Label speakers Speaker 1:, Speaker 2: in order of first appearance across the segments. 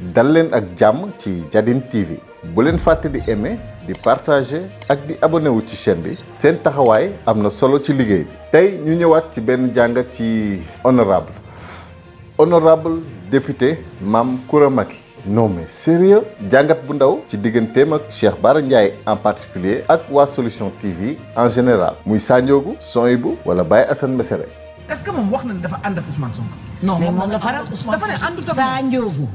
Speaker 1: dal leen ak jàmm ci Jadin TV bu leen fàtte di aimer di partager ak di abonné wu ci chaîne bi seen taxawaay am na solo ci liggéey bi tey ñu ñëwaat ci benn jàngat ci honorable honorable député Mame Coura Macky non mais sérieux jàngat bu ndaw ci digganteem ak Cheikh Bara Ndiaye en particulier ak waa Solution TV en général muy Sandiogou Sohaibou wala Baye Assane Mesere
Speaker 2: est-ce que moom wax na ne dafa ànd ak Ousmane Sonko.
Speaker 3: non mais moom la faral
Speaker 2: dafa ne àndut ak
Speaker 3: saa njóogu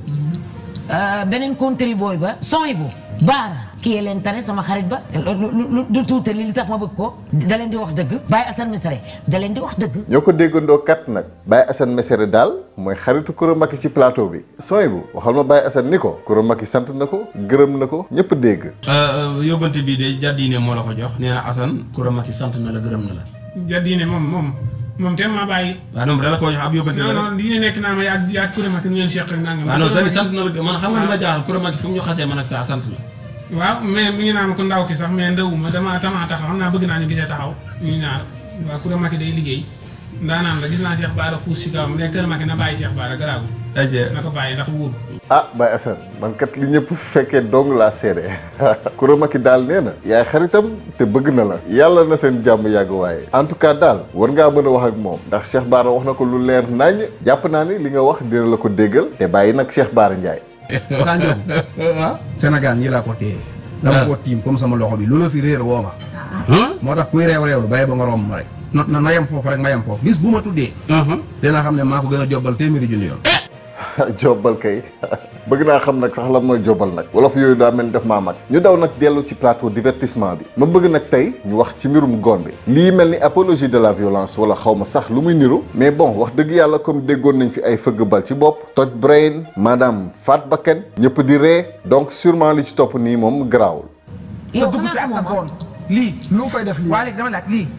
Speaker 3: beneen country boy ba sooy bu baara kii leen tane sama xarit ba lu du tuutali li tax ma bëgg ko da leen di wax dëgg Baye Assane Mesere da leen di wax dëgg
Speaker 1: ñoo ko déggandoo kat nag Baye Assane Mesere daal mooy xaritu Coura Macky ci plateau bi Sohaibou waxal ma Baye Assane ni ko Coura Macky sant na ko gërëm na ko ñëpp dégg
Speaker 4: yóbbante bii de jàddiine moo la ko jox nee na Assane Coura Macky sant na la gërëm na la
Speaker 5: jaddiine moom moom moom te maa bàyyi.
Speaker 4: waaw donc dala ko jox ab yóbbante la
Speaker 5: non
Speaker 4: rek
Speaker 5: non diine nekk naa ma yaa yaa Coura Macky nu ngeen seq ak nangam.
Speaker 4: waaw non dañu sant na la man xam nga li ma jaaxal Coura Macky fu mu ñu xasee man ak saa sant la
Speaker 5: waaw mais mi ngi naan ko ndaw ki sax mais ndawuma dama dama taxaw xam naa bëgg naa ñu gisee taxaw ñu ñaar waaw Coura Macky day liggéey ndaanaan la gis naa Cheikh Bara xuus si kawam mais Coura Macky na bàyyi Cheikh Bara garaaw
Speaker 4: aje
Speaker 5: na ko bàyyi ndax wóor
Speaker 1: ah Baye Assane man kat li ñëpp fekkee dong laa seede Coura Macky daal nee na yaay xaritam te bëgg na la yàlla na seen jàmm yàgg waaye en tout cas daal war ngaa mën a wax ak moom ndax Cheikh Bara wax na ko lu leer naññ jàpp naa ni li nga wax dina la ko déggal te bàyyi nag Cheikh Bara Ndiaye
Speaker 6: Sandiogou Sénégal ñi laa ko téye dama ko tiim comme sama loxo bi lu la fi réer woo ma moo tax kuy réew réewlu bàyyi ba nga romb ma rek na na yem foofu rek ma yem foofu bis bu ma tuddee dina xam ne maa ko gën a jobbal téeméeri junni yoon
Speaker 1: jobbal kay bëgg naa xam nag sax lan mooy jobbal nag wolof yooyu daa mel ni def maa mag ñu daw nag dellu ci plateau divertissement bi ma bëgg nag tey ñu wax ci mbirum gon bi lii mel ni apologie de la violence wala xaw ma sax lu muy niru mais bon wax dëgg yàlla comme déggoon nañ fi ay fëgg bal ci bopp toj brain madame faat bakken ñëpp di ree donc sûrement li ci topp nii moom garaawul
Speaker 2: sa
Speaker 3: yow
Speaker 2: dugg si
Speaker 3: xanaa
Speaker 2: ak sa
Speaker 3: xamoo
Speaker 2: goon lii.
Speaker 7: lu mu fay def lii
Speaker 2: waa léegi dama laaj lii.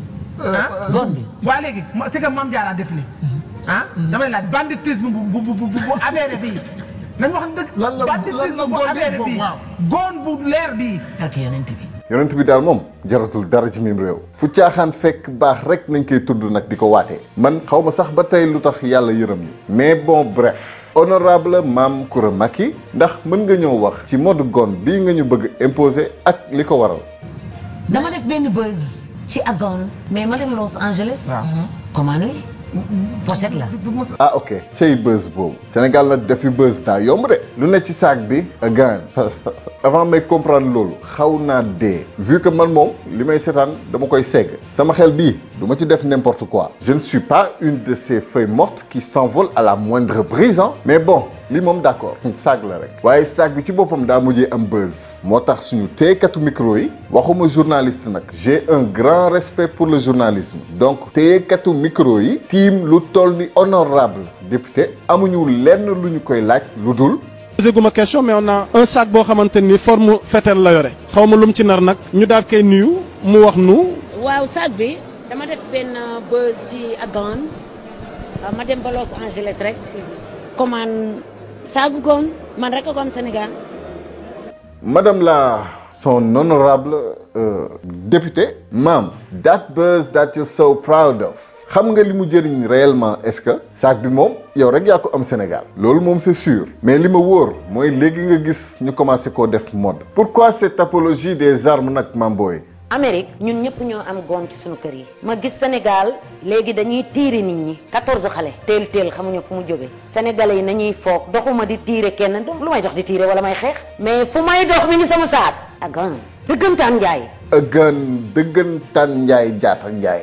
Speaker 2: ah
Speaker 3: gon bi
Speaker 2: waa léegi ma c'est que Mame Diarra def ni ah damay laaj banditisme bu bu bu bu bu avéré bii. nañ wax dëgg.
Speaker 7: Lan la- lan la
Speaker 2: banditisme bu
Speaker 7: goon bi
Speaker 2: avéré
Speaker 7: foofu,
Speaker 2: bii.
Speaker 7: waaw.
Speaker 2: goon bu leer bii.
Speaker 3: ak yonent bi
Speaker 1: yonent bi daal moom jaratul dara ci mim réew fu caaxaan fekk baax rek nañ koy tudd nag di ko waatee man xaw ma sax ba tey lu tax yàlla yërëm ni mais bon bref honorable Mame Coura Macky ndax mën nga ñëw wax ci mode gon bii nga ñu bëgg imposer ak li ko waral
Speaker 3: dama def benn buzz ci agon mais ma dem Los Angeles comment li pochette la
Speaker 1: ah ok cey buzz boobu Sénégal nag defi buzz daa yomb de lu ne ci saak bi gaan avant may comprendre loolu xaw naa dee vu que man moom li may seetaan dama koy segg sama xel bii du ma ci def n'importe quoi je ne suis pas une de ces feuilles mortes qui s'envolent à la moindre brise hein. mais bon li moom d'accord saag la rek waaye saag bi ci boppam daa mujjee am buzz moo tax suñu téyekatu micro yi waxuma journaliste nag j'ai un grand respect pour le journalisme donc téyekatu micro yi tiim lu toll ni honorable député amuñu lenn lu ñu koy laaj lu dul
Speaker 8: posé gu ma question mais on a un sac boo xamante ni forme fetel la yore xaw ma lu mu ci nar nag ñu daal koy nuyu mu wax nu
Speaker 9: waaw sac bi dama def benn buzz ci agon ma dem ba Los Angeles rek commande saagu goon man rek a ko am Sénégal
Speaker 1: Madame la son honorable euh, député Mame that buzz that you're so proud of xam nga li mu jëriñ réellement est-ce que sac bi moom yow rek yaa ko am Sénégal loolu moom c'est sûr mais li ma wóor mooy léegi nga gis ñu commencé koo def mode pourquoi cette apologie des armes nag Mame Boye
Speaker 9: Amérique ñun ñëpp ñoo am goon ci suñu kër yi ma gis Sénégal léegi dañuy tiire nit ñi 14 xale teel teel xamuñu fu mu jóge sénégalais yi nañuy foog doxuma di tiire kenn donc lu may dox di tiire wala may xeex mais fu may dox mi ngi sama saak agan dëggantaan njaay
Speaker 1: ëggan dëggantaan njaay jaata njaay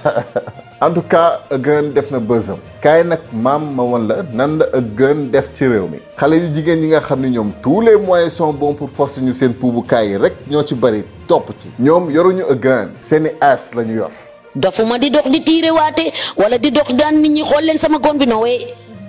Speaker 1: en tout cas ëggan def na bësam kaay nag maam ma woon la nan la ëggan def ci réew mi xale yu jigéen yi nga xam ne ñoom tous les moyens sont bons pour forcer ñu seen puubukaay yi rek ñoo ci bari topp ci ñoom yoruñu ëggan seeni as la ñu yor
Speaker 9: dofuma di dox di tiire waate wala di dox daan nit ñi xool leen sama goon bi no way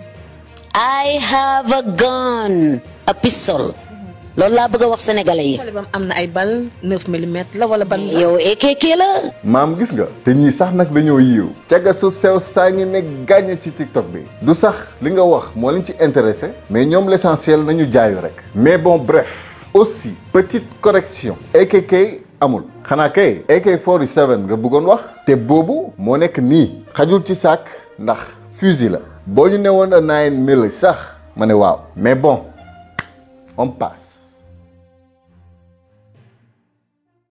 Speaker 9: I have a gun a pistol loolu laa bëgg a wax sénégalais yi
Speaker 10: xale bam am na ay bal 9 millimètres la wala ban
Speaker 9: yow ekeke la
Speaker 1: maam gis nga te ñii sax nag dañoo yiiw caga su sew saa ngi ne gàññe ci tiktok bi du sax li nga wax moo leen ci intéressé mais ñoom l'essentiel nañu jaayu rek mais bon bref aussi petite correction AKK amul xanaa kay AK47 nga bëggoon wax te boobu moo nekk nii xajul ci saak ndax fusil la boo ñu newoon a nine mille sax ma ne waaw mais bon on passe